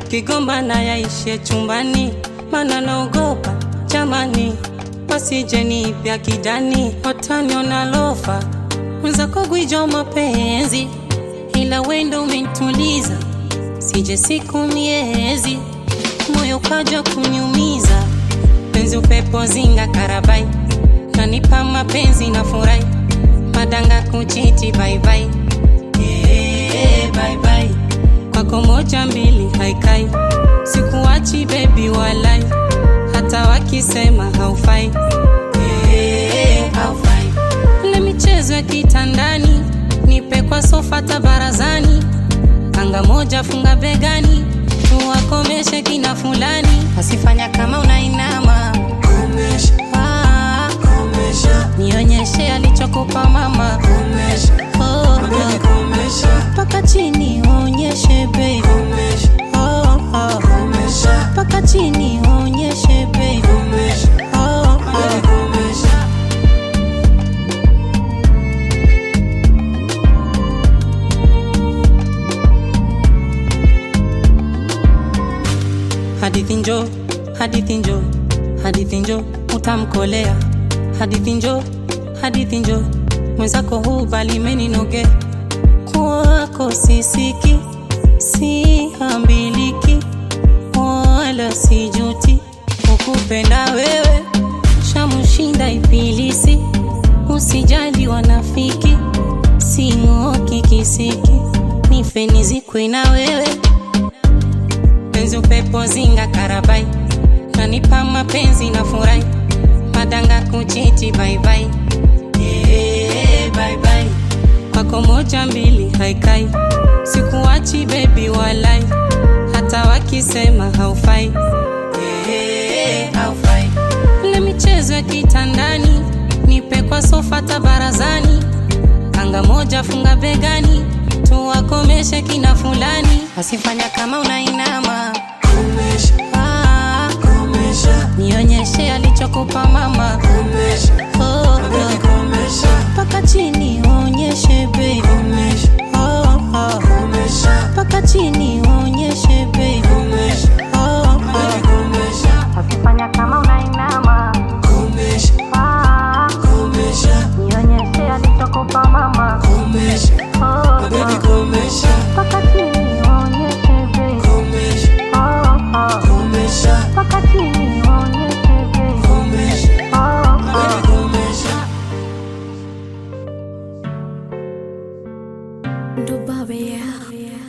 tukigombana yaishe chumbani, mana naogopa jamani, wasije nipya kidani, wataniona lofa mwenzako gwijo mapenzi, ila wendo umenituliza, sije siku miezi, moyo kaja kuniumiza, penzi upepo zinga karabai, nanipa mapenzi na furahi, madanga kuchiti baibai, yeah, bye bye. kwako moja mbili haikai, sikuachi bebi walai, hata wakisema haufai, yeah, haufai ile michezo ya kitandani, nipe kwa sofa tabarazani, kanga moja funga begani, tuwakomeshe kina fulani, asifanya kama unainama Komesha, ah, komesha, nionyeshe alichokupa mama komesha, oh, baby oh. komesha, Paka chini onyeshe baby komesha, oh, oh. komesha, Paka chini onyeshe baby komesha, oh, baby oh. komesha. Hadithi njo, hadithi njo, hadithi njo, utamkolea. Hadithi njo, hadithi njo, mwenzako hubali meninoge. Kwako sisiki, sihambiliki, wala sijuti. Ukupenda wewe, shamushinda ibilisi. Usijali wanafiki, sing'oki kisiki, nife nizikwe na wewe penzi upepo zinga karabai nanipa mapenzi na furahi madanga kuchiti baibai yeah, bye bye. kwako moja mbili haikai sikuachi bebi walai hata wakisema haufai yeah, haufai ile michezo ya kitandani nipe kwa sofa tabarazani kanga moja funga begani tuwakomeshe kina fulani asifanya kama unainama Komesha, ah, komesha, nionyeshe alichokupa mama komesha, oh, baby oh. komesha, paka chini onyeshe baby komesha, oh, oh. komesha, paka chini onyeshe baby komesha, oh, baby oh. komesha, asifanya kama unainama komesha, ah, komesha, nionyeshe alichokupa mama komesha, oh, baby oh. komesha, paka chini onyeshe baby komesha, oh, oh. komesha, paka chini onyeshe baby komesha, oh, baby oh. komesha. Dubai, yeah.